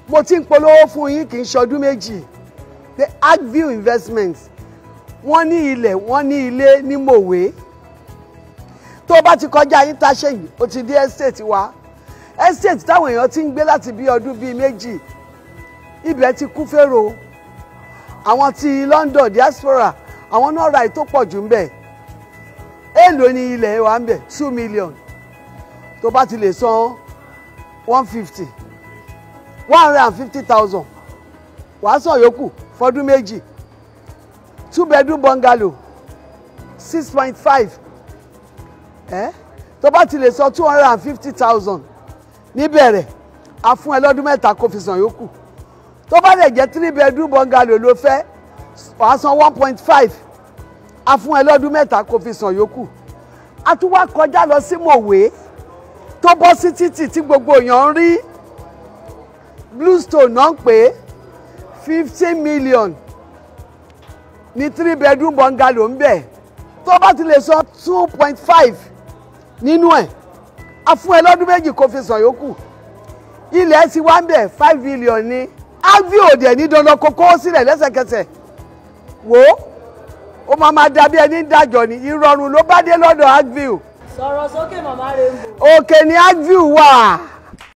mo ti ń polówó fún yín kì í ṣọdún méjì pé agview investment wọ́n ní ilẹ̀ wọ́n ní ilé ní mòwe tó bá ti kọjá yín táṣe yìí ó ti dé estate wa estate táwọn èèyàn ti ń gbé láti bí ọdún bíi méjì ibẹ̀ ti kú fèrò àwọn ti London diaspora àwọn náà ra ètò pọ̀ jù ń bẹ̀ èèlò ní ilẹ̀ wa ń bẹ̀ two million tó bá ti lè san one fifty one hundred and fifty thousand wàá san yòókù fọdún méjì two bedroom bungalow six point five ẹ tó bá ti lè san two hundred and fifty thousand níbẹ̀rẹ̀ a fún ẹ lọ́dún mẹ́ta kó fi san yòókù tó bá lè jẹ́ three bedroom bungalow ló fẹ́ wàá san one point five a fún ẹ lọ́dún mẹ́ta kó fi san yòókù a tún wá kọjá lọ sí mòwe tó bọ́ sí títì tí gbogbo èèyàn ń rí bluestone náà ń pè é fifteen million ní three bedroom bungalow ń bẹ̀ tó bá ti lè san two point five nínú ẹ̀ a fún ẹ lọ́dún méjì kó fi san yòókù ilẹ̀ ti wá ń bẹ̀ five million ní avi òde ní dandan kó kó sílẹ̀ lẹ́sẹ̀kẹsẹ̀ wò ó ó máa máa dàbí ẹni ń dájọ́ ni ìrọ̀rùn ló bá dé lọ́dọ̀ agview sọ̀rọ̀ sókè màmá Rainbow. òkè ní agview wà